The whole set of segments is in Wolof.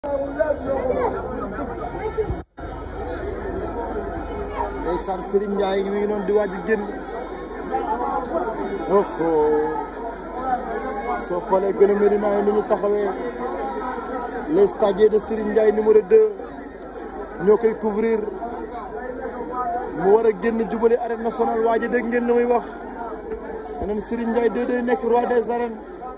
ndeysaan Serigne Ndiaye mi ngi noonu di waaj a génn oho soo xoolee gën a Médina yi ni ñu taxawee les stagiaires de Serigne Ndiaye numéro 2 ñoo koy couvrir mu war a génn jubale arène nationale waaj a dégg ngeen li muy wax yeneen Serigne Ndiaye 2 day nekk roi des arènes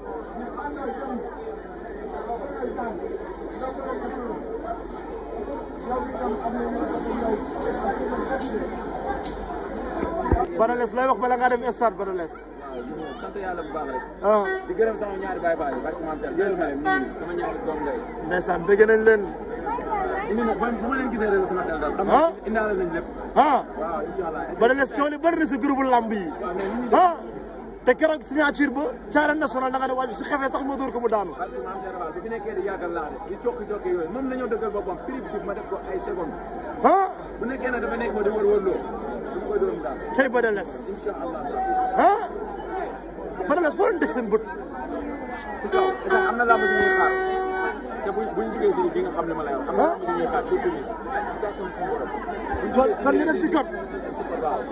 Badales lay wax bala ngaa dem stade Badales. waaw sant yàlla bu baax rek. ah di gërëm sama ñaari baay baay barke maam Seex gërëm na leen nii sama ñaari doom ngay. ndeysaan bëgg nañ leen. indi na bu ma leen gisee rek sama xel daal. xam ah nga indaale nañ lépp. ah waaw incha allah. Badales coono li bëri na sa groupe lamb yi. waaw mais nit ñi ah te keroog signature ba ca arène nationale da nga ne waaj su xefee sax ma dóor ko mu daanu. barke maam Seex Fall bu fi nekkee di yàggal laa de di cokki cokki yooyu moom la ñoo dëggal boppam prix bi ma def ko ay secondes ah bu nekkee ne dafa nekk ma di wër wër loo du ma koy dóor mu daal tey Badales incha allah. ah Badales foo leen teg seen bët. si kaw est-ce que am na làmb ji ñuy xaar te buñ buñ jugee si bi nga xam ne ma lay wax. am na làmb ji ñuy xaar surtout si kàttan si borom. buñ kon jugee si kon ñu def si code. si code waaw.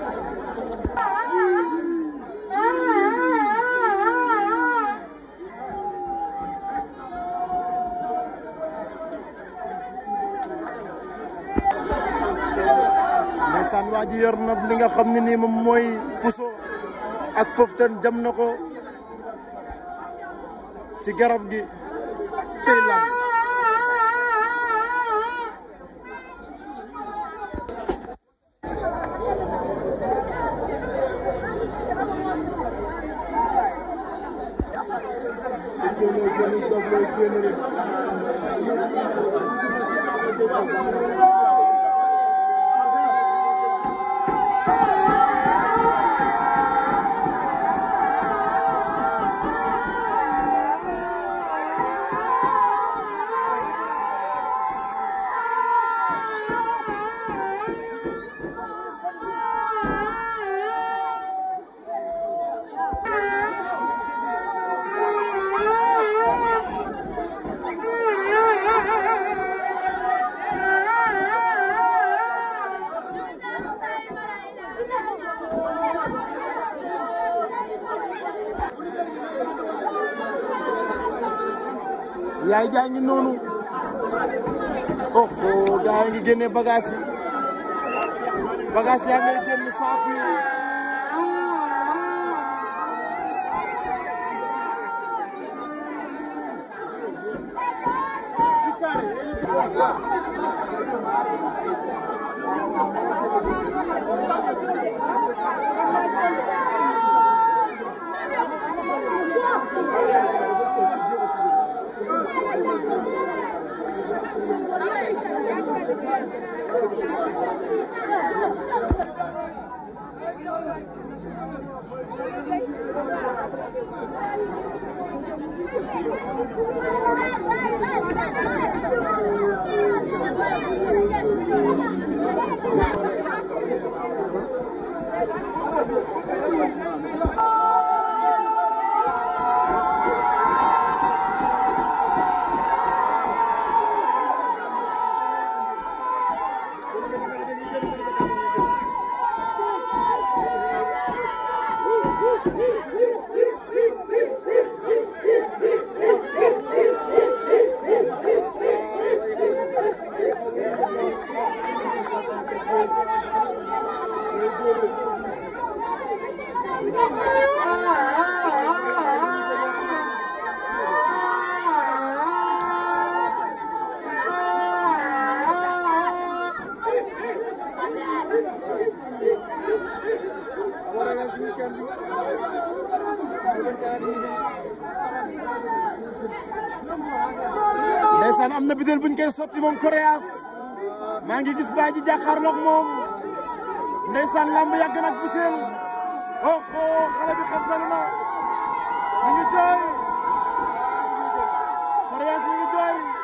ndeysaan waa ji yor na li nga xam ne nii moom mooy puso ak pëftan jam na ko ci garab gi cay lam yaay jaa ngi noonu oho gaa ngi génne bagage yi bagage yaa ngay génn saako yi ndeysaan am na bidel buñ koy sotti moom Koreas maa ngi gis baa ji jàkkaarloog moom ndeysaan lamb yàgg nag biseel oh oh xale bi xam na mi ngi jooy Koreas mi ngi jooy